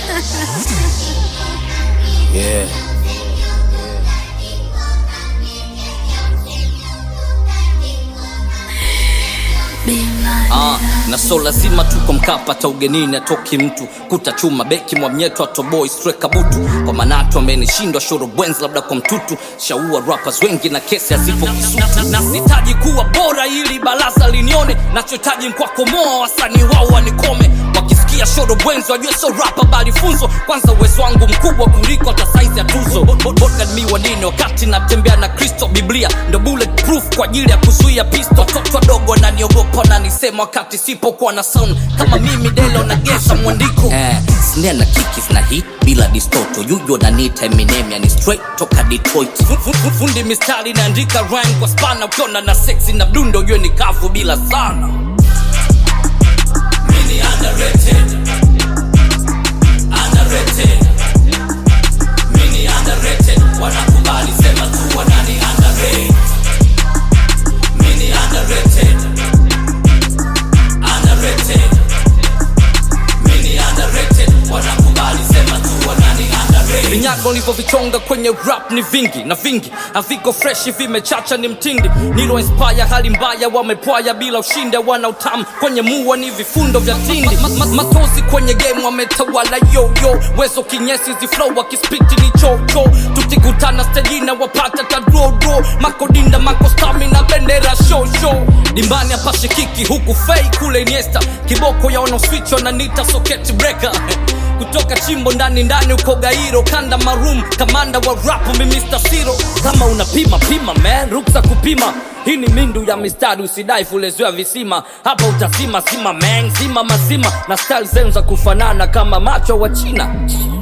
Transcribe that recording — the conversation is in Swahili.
yeah. Ah, na so lazima tuko mkapa ta ugenini atoki mtu kuta chuma beki mwamnyeto atoboi streka butu kwa manatu amenishindwa shoro bwenz labda kwa mtutu shaua rappers wengi na kesi hazipo kisutu na sitaji kuwa bora ili baraza linione nachohitaji mkwakomoa wasanii wao wanikome wakisikia shoro bwenz wajue so rapa bali funzo kwanza uwezo wangu mkubwa kuliko hata saizi ya tuzo mi wanini wakati natembea na kristo biblia ndo bulletproof kwa ajili ya kuzuia pisto watoto wadogo naniogopa nanisema wakati sipokuwa na sound kama mimi delo nagesa mwandiko eh, snare na kikis na hit bila distoto yujo nanita eminem yani straight toka detroit Fu- fu- fu- fundi mistari naandika rhyme kwa spana ukiona na sexy na mdundo ujue ni kavu bila sana Mini underrated. Underrated. Mini underrated. Wanakubali sema tu wanani underrated. Mini underrated. Underrated. Mini underrated. Wanakubali sema tu wanani underrated. vinyago nilivyovichonga kwenye rap ni vingi na vingi haviko freshi vimechacha ni mtindi nilo inspire hali mbaya wamepwaya bila ushinde wana utamu kwenye mua ni vifundo vya tindi ma, ma, matozi kwenye game wametawala yoyo wezo kinyesi ziflow wakispiti ni chocho tukikutana stejina wapata tadrodo makodinda makostami na bendera shosho dimbani hapa shikiki huku fei kule iniesta kiboko yaona switch wananita socket breaker kutoka chimbo ndani ndani uko gairo kanda marum kamanda wa rap mi Mr. Siro kama unapima pima man ruksa kupima hii ni mindu ya mistari usidai fuleziwa visima hapa utazima sima man zima mazima na style zenu za kufanana kama macho wa china